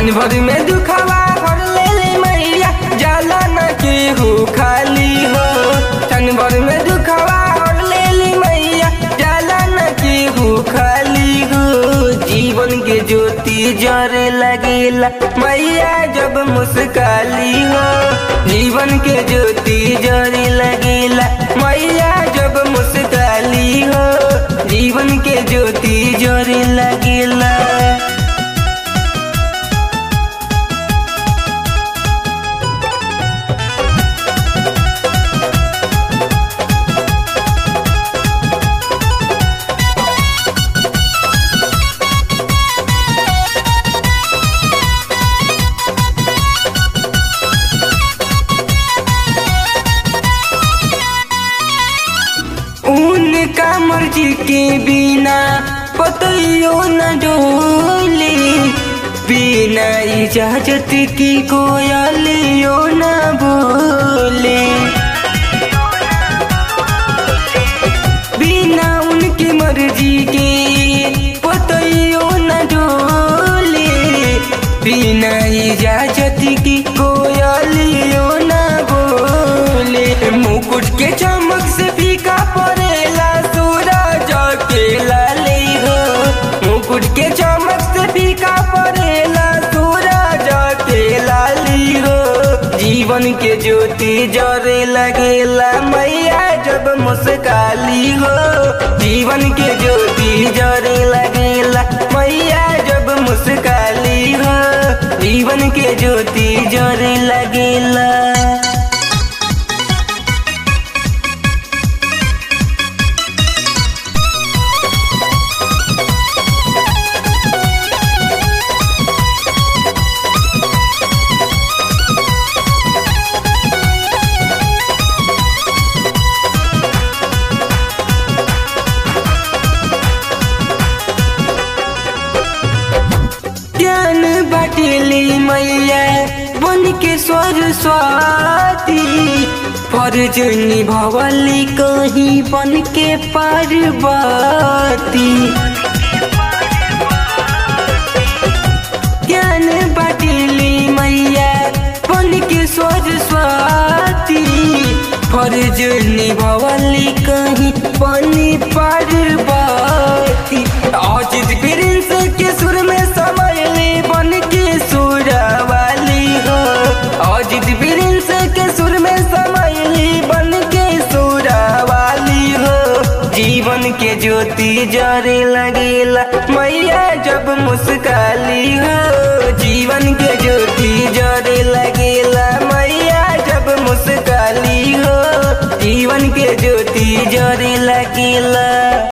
क्षण भर में दुखवा भर ले ले मैया जाला न केहू खाली हो क्षण भर में दुखवा भर ले ले मैया जाला न केहू खाली हो जीवन के ज्योति जरे लगेला मैया जब मुस्काली हो जीवन के ज्योति जरे लगेला मैया जब मुस्काली हो जीवन के ज्योति जरे लगेला उनका मर्जी के बिना पतियो न डोले बिना इजाजत की कोयलियो न बोले बिना उनकी मर्जी के पतियो न डोले बिना इजाजत की कोयलियो न बोले मुकुट के चमक से फीका पड़ेला सूरज के लाली हो मुकुट के चमक से फीका पड़ेला सूरज के लाली हो जीवन के ज्योति जरे लगेला मैया जब मुस्काली हो जीवन के ज्योति जरे लगेला मैया जब मुस्काली हो जीवन के ज्योति जरे लगेला ज्ञान बाटेली मैया बन के सरस्वती फर्ज निभवली कहीं बन के पार्वती ज्ञान बाटेली मैया बन के सरस्वती फर्ज निभवली कहीं बन पार्वती अजित प्रिंस के सुर में समयली बन के सुरवाली हो अजित प्रिंस के सुर में समयली बन के सुरवाली हो जीवन के ज्योति जरे लगेला मैया जब मुस्काली हो जीवन के ज्योति जरे लगेला मैया जब मुस्काली हो जीवन के ज्योति जरे लगेला